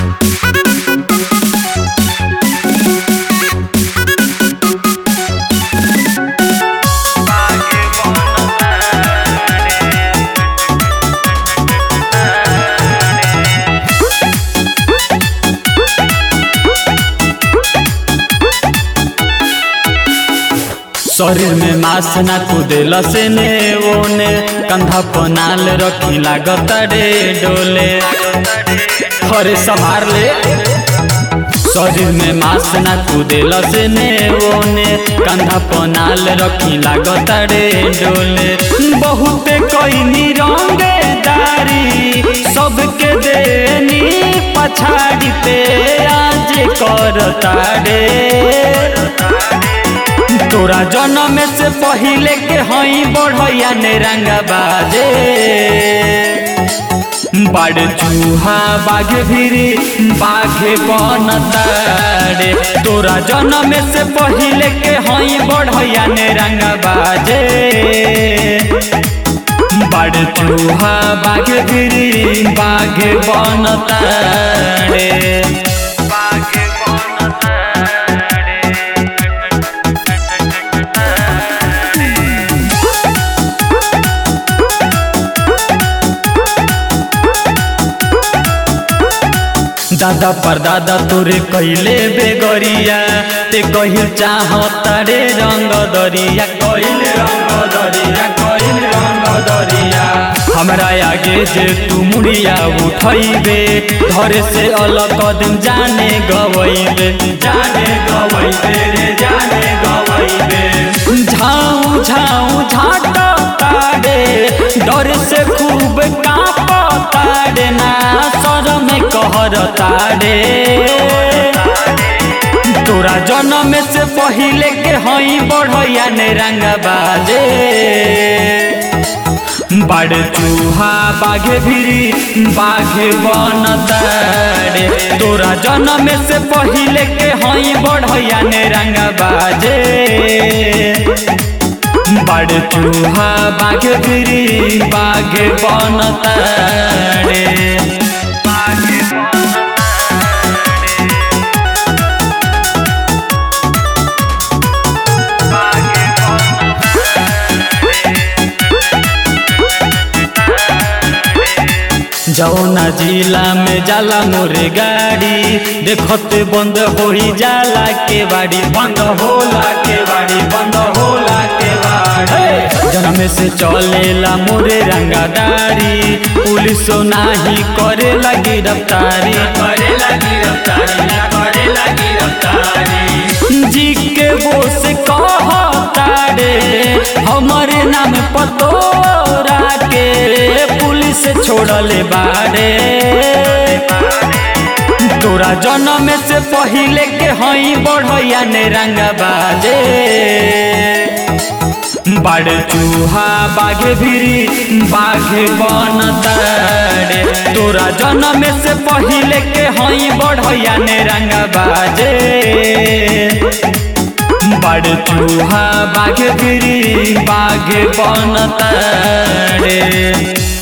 शरीर में मास ना कुदेल से ने ओने कंधा पनाल रखी लागत रे डोले हरे संभार ले शरीर में मास ना कुदेल से ने ओने कंधा पनाल रखी लागत रे डोले बहुत कईनी रंगदारी सबके देनी पछाड़ी पे आज करता रे तोरा जन्म से पहिले के हई बढ़ैया ने रंगा बाजे बड़ चूहा बाघ भिरी बाघे बनतारे तोरा जन्म से पहिले के हई बढ़ैया ने रंगा बाजे बड़ चूहा बाघ भिरी बाघे बनतारे बाघे दादा पर दादा तोरे कैले बेगरिया ते कहिल चाहता रे रंग दरिया कैले रंग दरिया कैले रंग दरिया हमरा आगे जे तू मुड़िया उठैबे धरे से अलग कदम जाने गवैबे जाने गवैबे रे जाने गवैबे झाऊ झाऊ झाटा तारे डर से खूब कांपता रे ना शरम कहर तारे तोरा जन्म से पहिले के हई बढ़ैया ने रंग बाजे बड़ चूहा बाघे भिरी बाघे बन तारे तोरा जन्म से पहिले के हई बढ़ैया ने रंग बाजे बड़ चूहा बाघ गिरी बाघ बन तारे जौना जिला में जाला मोरे गाड़ी देखते बंद हो जाला के बाड़ी बंद होला के बाड़ी बंद होला के बाड़ी जन्म से चलेला मोरे रंगादारी पुलिस नाही करे लगी रफ्तारी करे लगी रफ्तारी करे लगी रफ्तारी जी के वो से कहता रे हमारे नाम पतोरा के पुलिस छोड़ले बारे तोरा जन्म से पहिले के हई बढ़ैया ने रंग बाजे बड़ चूहा बाघे भिरी बाघे बन तारे तोरा जन्म से पहिले के हई बढ़ैया ने रंग बाजे बड़ चूहा बाघ गिरी बाघ बन तारे